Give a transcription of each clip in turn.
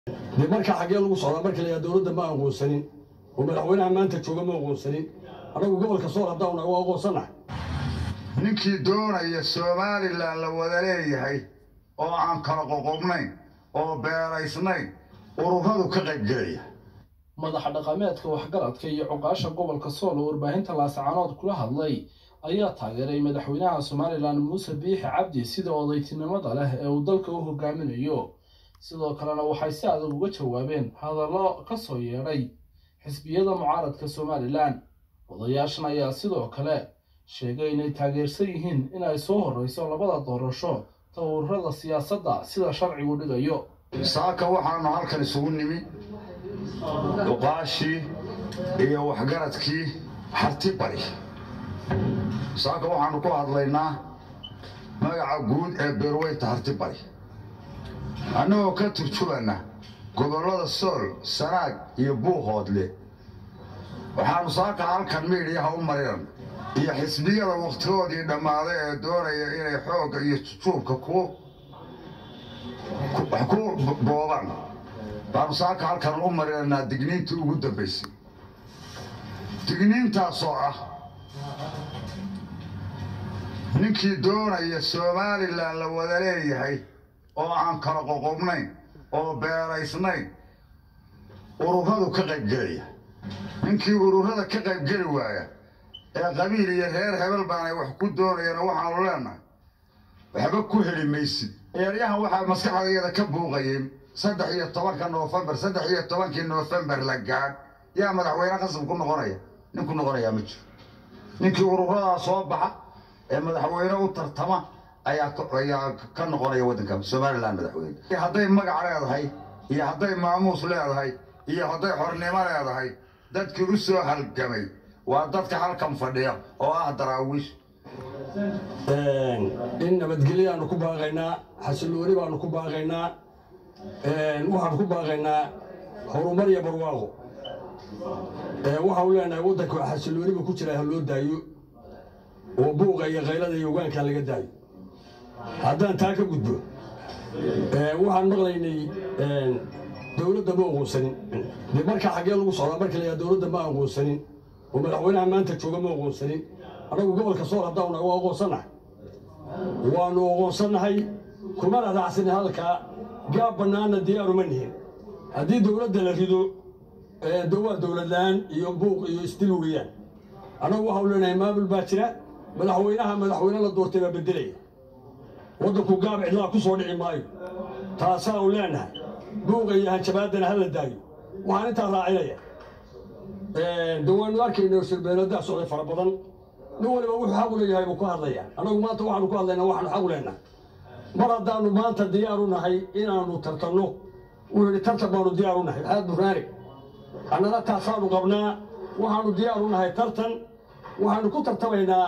dee markaa xaggee lagu socdaa marka layaa dowladda ma aqoonsanin oo madaxweynaha maanta jooga ma aqoonsanin annagu gobolka sool haddaan naga aqoonsana ninkii doonaya somalilan la wada leeyahay oo aan kala qoqobnayn oo beeraysnayn ururadu ka qaybgelaya madaxa dhaqameedka waxgaradka iyo cuqaasha gobolka sool oo warbaahinta laascaanood kula hadlay ayaa taageeray madaxweynaha somalilan muuse biixi cabdi sida odaytinimada leh ee uu dalka u hogaaminayo sidoo kalena waxay si adag uga jawaabeen hadallo ka soo yeedhay xisbiyada mucaaradka somalilan odayaashan ayaa sidoo kale sheegay inay taageersan yihiin in ay soo horreyso labada doorasho tawurada siyaasadda sida sharcigu dhigayo saaka waxaanu halkan isugu nimi duqaashii iyo waxgaradkii harti bari saaka waxaanu ku hadlaynaa magaca guud ee beerweyta harti bari annagoo ka turjubana gobollada sool sanaag iyo buuhoodle waxaanu saaka halkan miidhiyaha u mariran iyo xisbiyada wakhtigoodii dhammaaday ee doonaya inay xoogga iyo jujuubka ku wax ku boobaan baanu saaka halkan u marinanaa digniintii ugu dambaysay digniintaasoo ah ninkii doonaya somalilan la wada leeyahay oo aan kala qoqobnayn oo beeraysnayn ururadu ka qaybgelaya ninkii ururada ka qaybgeli waaya ee qabiil iyo reer hebel baanay wax ku doonayana waxaanu leenahay waxba ku heli maysid eeryahan waxaa maskaxdayada ka buuqayay saddex iyo tobanka noofembar saddex iyo tobankii noofembar la gaadh yaa madaxweyne qasab ku noqonaya nin ku noqonayaa ma jiro ninkii ururadaa soo baxa ee madaxweyne u tartama ayaa ayaa ka noqonaya waddanka somalilan madaxweyne hadday magac leedahay iyo hadday maamuus leedahay iyo hadday xornimo leedahay dadkii u soo halgamay waa dadka halkan fadhiya oo ah daraawiish in nabadgelyaanu ku baaqaynaa xasillooni baanu ku baaqaynaa waxaanu ku baaqaynaa horumar iyo barwaaqo waxaanu leenahay waddanka xasillooniba ku jira ha loo daayo oo buuqa iyo kaylada iyo ogaankaa laga daayo haddaan taa ka gudbo waxaan maqlaynay dowladda ma aqoonsanin dee markaa xaggee lagu socdaa marka layaa dowladda ma aqoonsanin oo madaxweynaha maanta jooga ma aqoonsanin annagu gobolka sool haddaan naga aqoonsanahay waanu aqoonsannahay kumana raacsanin halkaa gaab bannaanna diyaaru ma nihin haddii dowladda la rido waa dowlad la-aan iyo buuq iyo isdil weeyaan annagu waxaanu leenahay maamul baa jira madaxweynaha madaxweyne la doortay baa beddelaya waddanku gaab cidlaa ku soo dhici maayo taasaanu leenahay buuqa iyo hanjabaaddana ha la daayo waxaan intaa raacinaya de waanu arkayna shirbeeladaa socday fara badan nin waliba wuxuu xaq u leeyahay buu ku hadlaya annagu maanta waxaanu ku hadlaynaa waxaanu xaq u leenahay mar haddaanu maanta diyaar u nahay inaanu tartanno wuu yidhi tartan baanu diyaar u nahay maxaad buraani annana taasaanu qabnaa waxaanu diyaar u nahay tartan waxaanu ku tartamaynaa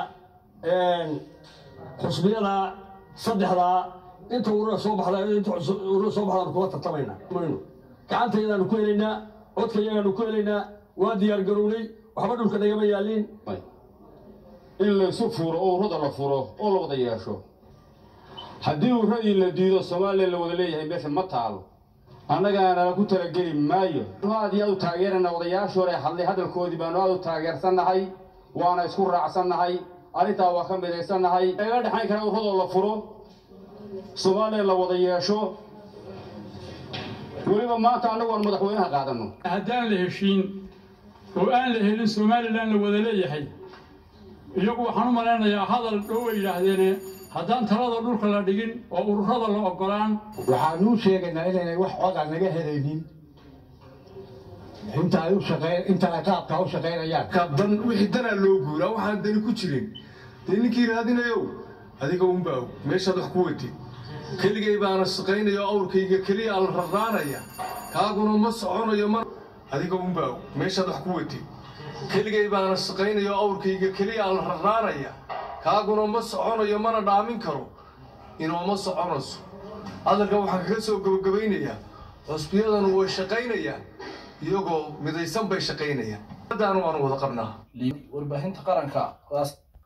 xusbiyada saddexdaa inta urura soo baxda inta urura soo baxdaanu kula tartamaynaa gacantayadaanu ku helaynaa codkayagaanu ku helaynaa waa diyaar garownay waxba dhulka nagama yaaliin in laysu furo oo urrada la furo oo la wada yeesho haddii urradii la diido soomaaliya la wada leeyahay meesha ma taalo annagaana ku talageli maayo aad iyo aad u taageerana odayaashii hore hadlay hadalkoodii baanu aad u taageersannahay waana isku raacsannahay arrintaa waa ka midaysannahay laga dhexayn kara urradoo la furo soomaaliya la wada yeesho weliba maanta annagu aan madaxweynaha qaadanno haddaan la heshiin oo aan la helin somalilan la wada leeyahay iyagu waxaan u malaynayaa hadal dhow ay yidhaahdeene haddaan talada dhulka la dhigin oo ururada la oggolaan waxaanuu sheegaynaa inaynay wax codaa naga helaynin inta ay u shaqeyn inta ay qaabkaa u shaqaynayaan dan wixii danaa loo guuraa waxaan dani ku jirin dee ninkii raadinayow adiga unbaa og meeshaad wax ku watid keligay baana shaqaynayo awrkayga keliya aan raraanaya kaaguna ma soconayo ma adiga unbaa og meeshaad wax ku watid keligay baana shaqaynayo awrkayga keliya aan raraanaya kaaguna ma soconayo mana dhaamin karo inooma soconayso hadalka waxaan kaga soo gabagabaynayaa cusbiyadanu way shaqaynayaan iyagoo midaysan bay shaqaynayaan daanu waanu wada qabnaa warbaahinta qaranka